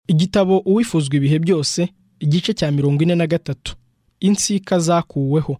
igitabo uwifuzwa ibihe byose igice cya mirongo ine na gatatu insika zakuweho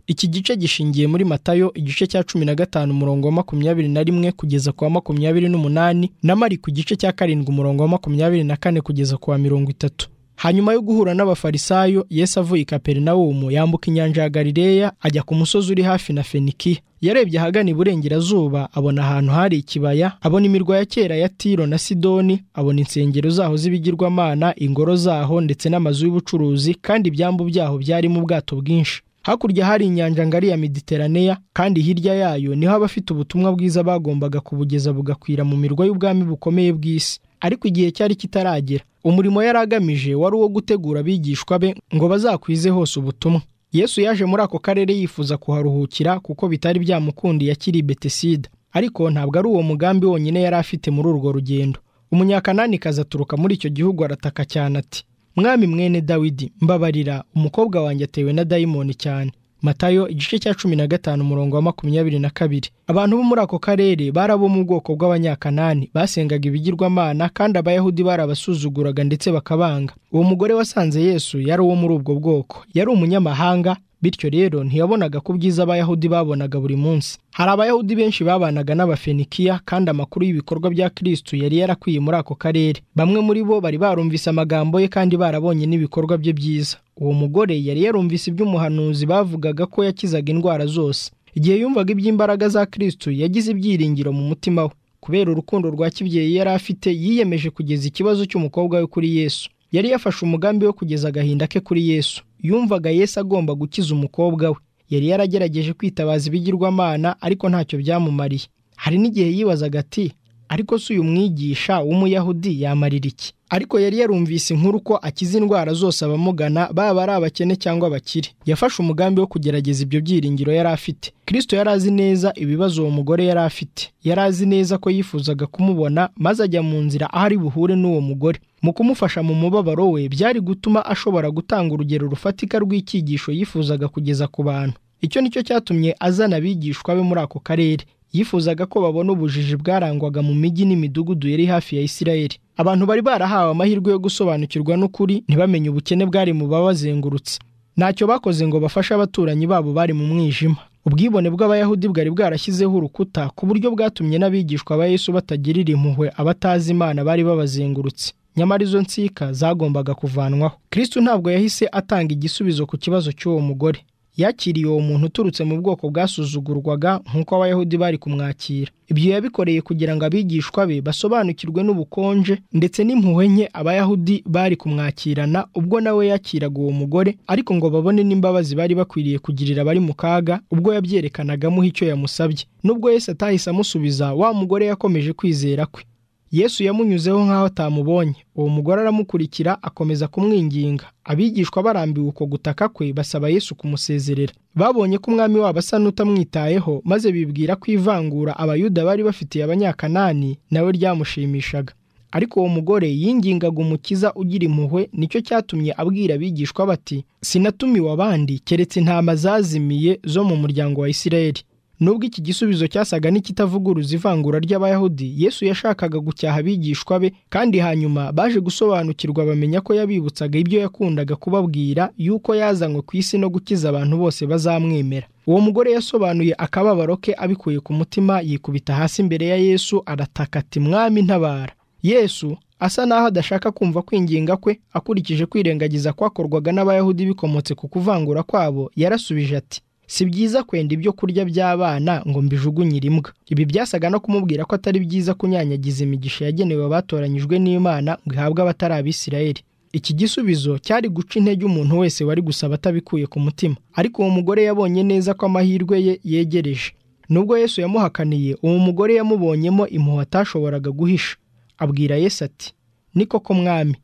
iki gice gishingiye muri matayo igice cya cumi na gatanu umurongo wa makumyabiri na rimwe kugeza ku wa makumyabiri n'umunani na mari ku gice cya karindwi umurongo wa makumyabiri na kane kugeza ku wa mirongo itatu hanyuma yo guhura n'abafarisayo yesu avuye i kaperinawumu yambuka inyanja ya galileya ajya ku musozi uri hafi na fenikiya yarebye ahagana iburengerazuba abona ahantu hari ikibaya abona imirwa ya kera ya tiro na sidoni abona insengero zaho z'ibigirwamana ingoro zaho ndetse n'amazu y'ubucuruzi kandi ibyambu byaho byarimo ubwato bwinshi hakurya hari inyanja ngari ya mediteraneya kandi hirya yayo niho abafite ubutumwa bwiza bagombaga kubugeza bugakwira mu mirwa y'ubwami bukomeye bw'isi ariko igihe cyari kitaragera umurimo yari agamije wari uwo gutegura abigishwa be ngo bazakwize hose ubutumwa yesu yaje muri ako karere yifuza kuharuhukira kuko bitari byamukundiye akiri betesida ariko ntabwo ari uwo mugambi wonyine yari afite muri urwo rugendo umunyakananikazi aturuka muri icyo gihugu arataka cyane ati mwami mwene dawidi mbabarira umukobwa wanjye atewe na dayimoni cyane matayo igice cya cumi na gatanu umurongo wa makumyabiri na kabiri abantu bo muri ako karere bari abo mu bwoko bw'abanyakanani basengaga ibigirwamana kandi abayahudi barabasuzuguraga ndetse bakabanga uwo mugore wasanze yesu yari uwo muri ubwo bwoko yari umunyamahanga bityo rero ntiyabonaga ku bwiza abayahudi babonaga buri munsi hari abayahudi benshi babanaga n'abafenikiya kandi amakuru y'ibikorwa bya kirisitu yari yarakwiye muri ako karere bamwe muri bo bari barumvise amagambo ye kandi barabonye n'ibikorwa bye byiza uwo mugore yari yarumvise iby'umuhanuzi bavugaga ko yakizaga indwara zose igihe yumvaga iby'imbaraga za kirisitu yagize ibyiringiro mu mutima we kubera urukundo rwa kibyeyi yari afite yiyemeje kugeza ikibazo cy'umukobwa we kuri yesu yari yafashe umugambi wo kugeza agahinda ke kuri yesu yumvaga yesu agomba gukiza umukobwa we yari yaragerageje kwitabaza ibigirwamana ariko ntacyo byamumariye hari n'igihe yibazaga ati ariko si uyu mwigisha w'umuyahudi yamarira iki ariko yari yarumvise inkuru ko akiza indwara zose abamugana baba ari abakene cyangwa abakire yafashe umugambi wo kugerageza ibyo byiringiro yari afite kirisito yari azi neza ibibazo uwo mugore yari afite yari azi neza ko yifuzaga kumubona maze ajya mu nzira aho ari buhure n'uwo mugore mu kumufasha mu mubabaro we byari gutuma ashobora gutanga urugero rufatika rw'icyigisho yifuzaga kugeza ku bantu icyo nicyo cyatumye azana abigishwa be muri ako karere yifuzaga ko babona ubujiji bwarangwaga mu mijyi n'imidugudu yari hafi ya isirayeli abantu bari barahawe amahirwe yo gusobanukirwa n'ukuri ntibamenye ubukene bwari mu babazengurutse ntacyo bakoze ngo bafashe abaturanyi babo bari mu mwijima ubwibone bw'abayahudi bwari bwarashyizeho urukuta ku buryo bwatumye n'abigishwa ba yesu batagirira impuhwe abatazi imana bari babazengurutse nyamara izo nsika zagombaga kuvanwaho kirisitu ntabwo yahise atanga igisubizo ku kibazo cy'uwo mugore yakiriye uwo muntu uturutse mu bwoko bwasuzugurwaga nk'uko abayahudi bari kumwakira ibyo yabikoreye kugira ngo abigishwa be basobanukirwe n'ubukonje ndetse n'impuhwe nke abayahudi bari kumwakirana ubwo nawe yakiraga uwo mugore ariko ngo babone n'imbabazi bari bakwiriye kugirira abari mu kaga ubwo yabyerekanagamo icyo yamusabye nubwo yese atahise amusubiza wa mugore yakomeje kwizera kwe yesu yamunyuzeho nk'aho atamubonye uwo mugore aramukurikira akomeza kumwinginga abigishwa barambiwe uko gutaka kwe basaba yesu kumusezerera babonye ko umwami wabo asa n'utamwitayeho maze bibwira ko ivangura abayuda bari bafitiye abanyakanani nawe ryamushimishaga ariko uwo mugore yingingaga umukiza ugira impuhwe nicyo cyatumye abwira abigishwa bati sinatumiwe abandi keretse intama zazimiye zo mu muryango wa isirayeli nubwo iki gisubizo cyasaga n'ikitavuguruza ivangura ry'abayahudi yesu yashakaga gucyaha abigishwa be kandi hanyuma baje gusobanukirwa bamenya ko yabibutsaga ibyo yakundaga kubabwira yuko yazanywe ku isi no gukiza abantu bose bazamwemera uwo mugore yasobanuye akababaro ke abikuye ku mutima yikubita hasi imbere ya yesu arataka ati mwami ntabara yesu asa n'aho adashaka kumva kwinginga kwe akurikije kwirengagiza kwakorwaga n'abayahudi bikomotse ku kuvangura kwabo yarasubije ati si byiza kwenda ibyo kurya by'abana ngo mbijugunyire imbwa ibi byasaga no kumubwira ko atari byiza kunyanyagiza imigisha yagenewe abatoranyijwe n'imana ngo ihabwe abatari abisirayeli iki gisubizo cyari guca intege umuntu wese wari gusaba atabikuye ku mutima ariko uwo mugore yabonye neza ko amahirwe ye yegereje nubwo yesu yamuhakaniye uwo mugore yamubonyemo impuhwe atashoboraga guhisha abwira yesu ati ni koko mwami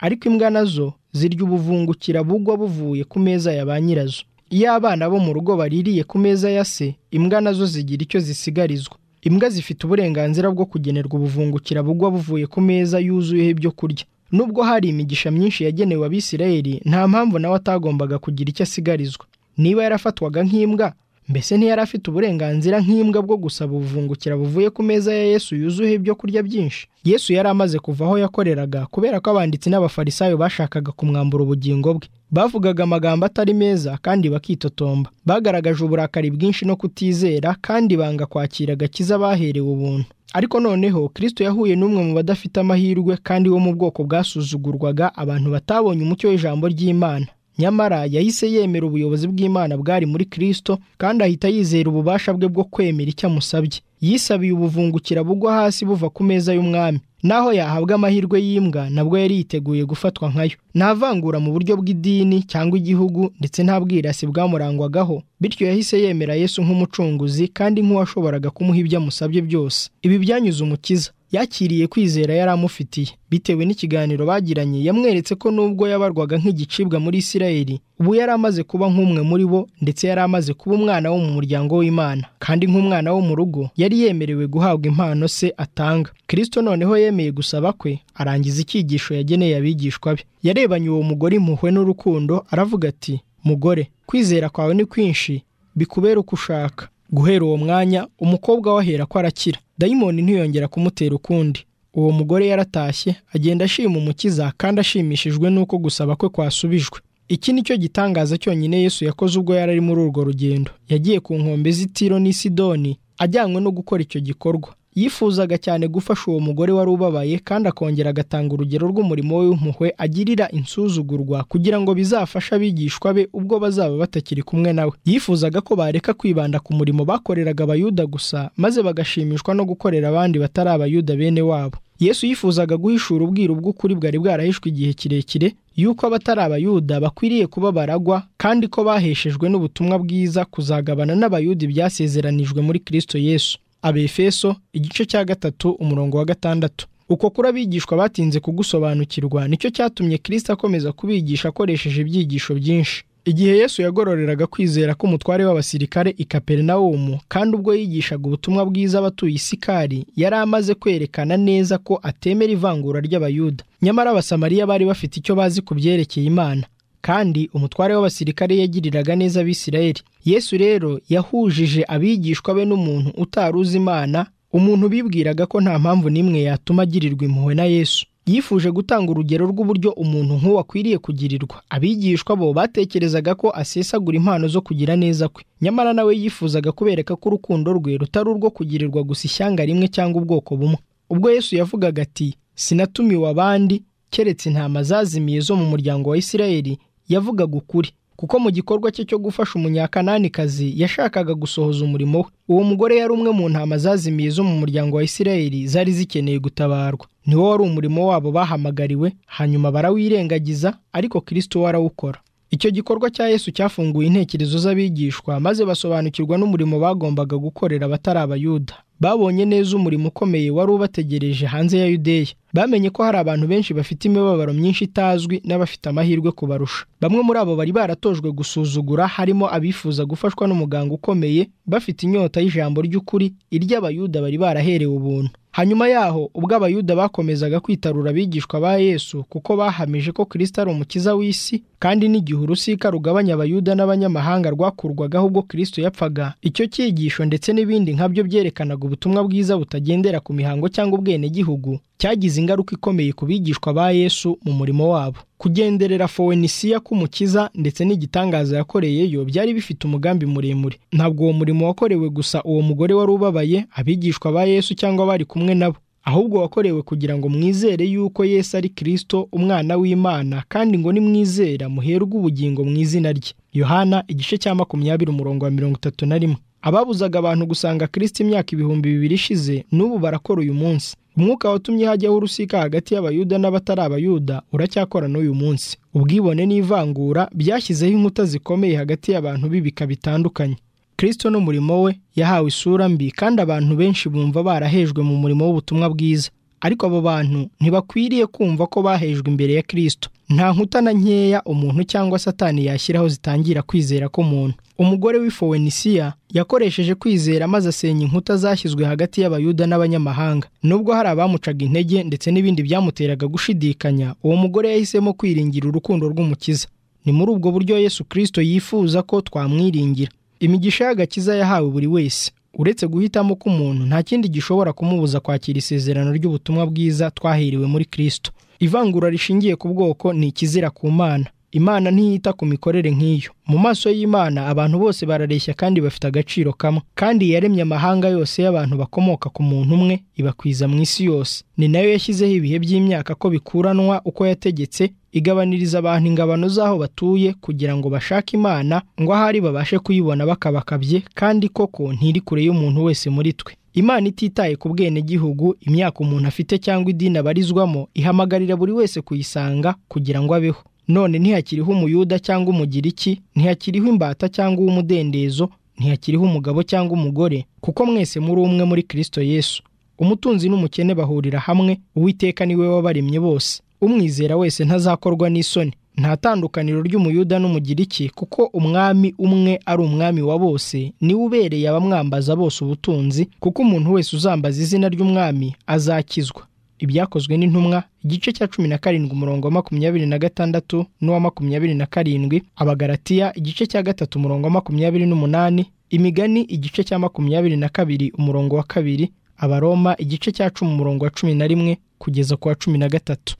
ariko imbwa nazo zirya ubuvungukira bugwa buvuye ku meza ya ba nyirazo iyo abana bo mu rugo baririye ku meza ya se imbwa nazo zigira icyo zisigarizwa imbwa zifite uburenganzira bwo kugenerwa ubuvungukira bugwa buvuye ku meza yuzuyeho ibyo kurya nubwo hari imigisha myinshi yagenewe abisirayeli nta mpamvu nawe atagombaga kugira icyo asigarizwa niba yarafatwaga nk'imbwa mbese ntiyari afite uburenganzira nk'imbwa bwo gusaba ubuvungukira buvuye ku meza ya yesu yuzuye ibyo kurya byinshi yesu yari amaze kuva aho yakoreraga kubera ko abanditsi n'abafarisayo bashakaga kumwambura ubugingo bwe bavugaga amagambo atari meza kandi bakitotomba bagaragaje uburakari bwinshi no kutizera kandi banga kwakira agakiza baherewe ubuntu ariko noneho kirisito yahuye n'umwe mu badafite amahirwe kandi wo mu bwoko bwasuzugurwaga abantu batabonye umucyo w'ijambo ry'imana nyamara yahise yemera ubuyobozi bw'imana bwari muri kirisito kandi ahita yizera ububasha bwe bwo kwemera icyo amusabye yisabiye ubuvungukira bugwa hasi buva ku meza y'umwami naho yahabwa amahirwe y'imbwa nabwo yari yiteguye gufatwa nkayo nta vangura mu buryo bw'idini cyangwa igihugu ndetse nta bwirasi bwamurangwagaho bityo yahise yemera yesu nk'umucunguzi kandi nk'uwashoboraga kumuha ibyo amusabye byose ibi byanyuze umukiza yakiriye kwizera yari amufitiye bitewe n'ikiganiro bagiranye yamweretse ko nubwo yabarwaga nk'igicibwa muri isirayeli ubu yari amaze kuba nk'umwe muri bo ndetse yari amaze kuba umwana wo mu muryango w'imana kandi nk'umwana wo mu rugo yari yemerewe guhabwa impano se atanga kirisito noneho yemeye gusaba kwe arangiza icyigisho yageneye abigishwa be yarebanye uwo mugore impuhwe n'urukundo aravuga ati mugore kwizera kwawe ni kwinshi bikubere uko ushaka guhera uwo mwanya umukobwa we ahera ko arakira dayimoni ntiyongera kumutera ukundi uwo mugore yaratashye agenda ashima umukiza kandi ashimishijwe n'uko gusaba kwe kwasubijwe iki ni cyo gitangaza cyonyine yesu yakoze ubwo yari ari muri urwo rugendo yagiye ku nkombe z'itiro n'i sidoni ajyanywe no gukora icyo gikorwa yifuzaga cyane gufasha uwo mugore wari ubabaye kandi akongera agatanga urugero rw'umurimo we w'impuhwe agirira insuzugurwa kugira ngo bizafashe abigishwa be ubwo bazaba batakiri kumwe nawe yifuzaga ko bareka kwibanda ku murimo bakoreraga abayuda gusa maze bagashimishwa no gukorera abandi batari abayuda bene wabo yesu yifuzaga guhishura ubwiru bw'ukuri bwari bwarahishwe igihe kirekire yuko abatari abayuda bakwiriye kuba baragwa kandi ko baheshejwe n'ubutumwa bwiza kuzagabana n'abayuda ibyasezeranijwe muri kirisito yesu abefeso igice cya gatatu umurongo wa gatandatu uko kuri abigishwa batinze kugusobanukirwa nicyo cyatumye kirisita akomeza kubigisha akoresheje ibyigisho byinshi igihe yesu yagororeraga kwizera k'umutware w'abasirikare i kaperinawumu kandi ubwo yigishaga ubutumwa bwiza abatuye isikari yari amaze kwerekana neza ko atemera ivangura ry'abayuda nyamara abasamariya bari bafite icyo bazi ku byerekeye imana kandi umutware w'abasirikare yagiriraga neza abisirayeli yesu rero yahujije abigishwa be n'umuntu utari uzi imana umuntu bibwiraga ko nta mpamvu n'imwe yatuma agirirwa impuhwe na yesu yifuje gutanga urugero rw'uburyo umuntu nk'uwo akwiriye kugirirwa abigishwa bo batekerezaga ko asesagura impano zo kugira neza kwe nyamara nawe yifuzaga kubereka ko urukundo rwe rutari urwo kugirirwa gusa ishyanga rimwe cyangwa ubwoko bumwe ubwo yesu yavugaga ati sinatumiwe abandi keretse intama zazimiye zo mu muryango wa isirayeli yavugaga ukuri kuko mu gikorwa cye cyo gufasha umunyakananikazi yashakaga gusohoza umurimo we uwo mugore yari umwe mu ntama zazimiye zo mu muryango wa isirayeli zari zikeneye gutabarwa niwo wari umurimo wabo bahamagariwe hanyuma barawirengagiza ariko kirisito we arawukora icyo gikorwa cya yesu cyafunguye intekerezo z'abigishwa maze basobanukirwa n'umurimo bagombaga gukorera abatari abayuda babonye neza umurimo ukomeye wari ubategereje hanze ya yudeya bamenye ko hari abantu benshi bafite imibabaro myinshi itazwi n'abafite amahirwe kubarusha bamwe muri abo bari baratojwe gusuzugura harimo abifuza gufashwa n'umuganga ukomeye bafite inyota y'ijambo ry'ukuri iry'abayuda bari baraherewe ubuntu hanyuma yaho ubwo abayuda bakomezaga kwitarura abigishwa ba yesu kuko bahamije ko kirisito ari umukiza w'isi kandi n'igihe urusika rugabanya abayuda n'abanyamahanga rwakurwagaho ubwo kirisito yapfaga icyo cyigisho ndetse n'ibindi nkabyo byerekanaga ubutumwa bwiza butagendera ku mihango cyangwa ubwenegihugu cyagize ingaruka ikomeye ku bigishwa ba yesu mu murimo wabo kugenderera fowenisiya k'umukiza ndetse n'igitangaza yakoreyeyo byari bifite umugambi muremure ntabwo uwo murimo wakorewe gusa uwo mugore wari ubabaye abigishwa ba yesu cyangwa bari kumwe nabo ahubwo wakorewe kugira ngo mwizere yuko yesu ari kirisito umwana w'imana kandi ngo nimwizera muherwe ubugingo mu izina rye yohana igice cya makumyabiri umurongo wa mirongo itatu na rimwe ababuzaga abantu gusanga kirisito imyaka ibihumbi bibiri ishize n'ubu barakora uyu munsi umwuka watumye hajyaho urusika hagati y'abayuda n'abatari abayuda uracyakora n'uyu munsi ubwibone n'ivangura byashyizeho inkuta zikomeye hagati y'abantu b'ibika bitandukanye kirisito n'umurimo we yahawe isura mbi kandi abantu benshi bumva barahejwe mu murimo w'ubutumwa bwiza ariko abo bantu ntibakwiriye kumva ko bahejwe imbere ya kirisito nta nkuta na nkeya umuntu cyangwa satani yashyiraho zitangira kwizera k'umuntu umugore w'ifowenisiya yakoresheje kwizera maze asenya inkuta zashyizwe hagati y'abayuda n'abanyamahanga nubwo hari abamucaga intege ndetse n'ibindi byamuteraga gushidikanya uwo mugore yahisemo kwiringira urukundo rw'umukiza ni muri ubwo buryo yesu kirisito yifuza ko twamwiringira imigisha y'agakiza yahawe buri wese uretse guhitamo k'umuntu nta kindi gishobora kumubuza kwakira isezerano ry'ubutumwa bwiza twahiriwe muri kristo ivangura rishingiye ku bwoko ni ikizira ku mana imana ntiyita ku mikorere nk'iyo mu maso y'imana abantu bose barareshya kandi bafite agaciro kamwe kandi yaremye amahanga yose y'abantu bakomoka ku muntu umwe ibakwiza mu isi yose ni nayo yashyizeho ibihe by'imyaka ko bikuranwa uko yategetse igabaniriza abantu ingabano z'aho batuye kugira ngo bashake imana ngo ahari babashe kuyibona bakabakabye kandi koko ntiri kure y'umuntu wese muri twe imana ititaye ku bwenegihugu imyaka umuntu afite cyangwa idini abarizwamo ihamagarira buri wese kuyisanga kugira ngo abeho none ntihakiriho umuyuda cyangwa umugiriki ntihakiriho imbata cyangwa uw'umudendezo ntihakiriho umugabo cyangwa umugore kuko mwese muri umwe muri kirisito yesu umutunzi n'umukene bahurira hamwe uwiteka niwe wabaremye bose umwizera wese ntazakorwa n'isoni nta tandukaniro ry'umuyuda n'umugiriki kuko umwami umwe ari umwami wa bose niwe ubereye abamwambaza bose ubutunzi kuko umuntu wese uzambaza izina ry'umwami azakizwa ibyakozwe n'intumwa igice cya cumi na karindwi umurongo wa makumyabiri na gatandatu n'uwa makumyabiri na karindwi abagaratiya igice cya gatatu umurongo wa makumyabiri n'umunani imigani igice cya makumyabiri na kabiri umurongo wa kabiri abaroma igice cya cumi umurongo wa cumi na rimwe kugeza ku wa cumi na gatatu